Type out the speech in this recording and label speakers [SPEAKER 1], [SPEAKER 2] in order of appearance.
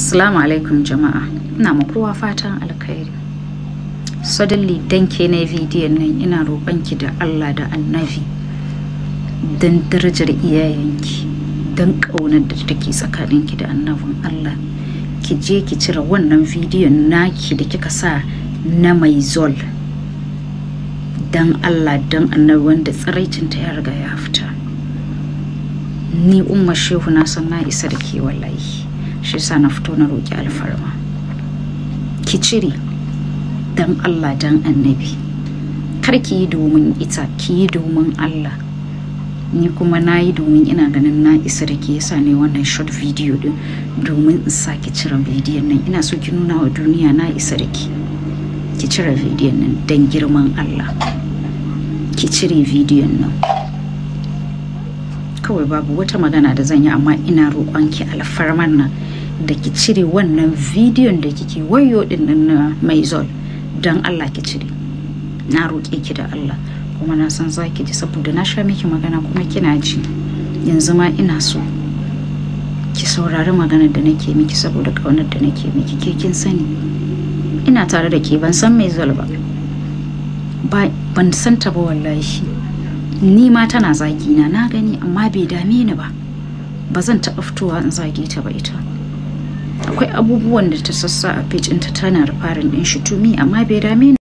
[SPEAKER 1] Assalamu alaikum jama'a. Ina ma kowa fatan alkhairi. Suddenly dan ke na bidiyon nan ina roƙonki da Allah da Annabi don darajar iyayenki don ƙaunar da take tsakaninki da annabin Allah. Ki je ki cire wannan bidiyon naki da kika sa na mai zol. Don Allah don annabi wanda tsiraicinta ya riga ya fita. Ni umma shehu na san na isa da ke wallahi. shi sa na fito na roƙi alfarma ki cire don allah don annabi kar ki yi domin ita ki yi domin allah ni kuma na yi domin ina ganin na isa da ke yasa ne wannan short video din domin in sake cire bidiyon nan ina so ki nuna wa duniya na isa da ki ki cire bidiyon nan don girman allah ki cire bidiyon nan kawai babu wata magana da zan yi amma ina roƙon ki alfarman nan da ki cire wannan bidiyon da kike wayo din nan na mai zol don Allah ki cire na roƙe ki da Allah kuma na san za ki ji saboda na sha miki magana kuma kina ji yanzu ma ina so ki saurari maganar da nake miki saboda ƙaunar da nake miki ke kin sani ina tare da ke ban san mai zol ba ban san ta ba wallahi ni ma tana zagina na gani amma bai dame ni ba ba zan taɓa fitowa in zage ta ba ita akwai abubuwan da ta sassa a page ɗinta tana farin ɗin shi tumi amma bai dame ni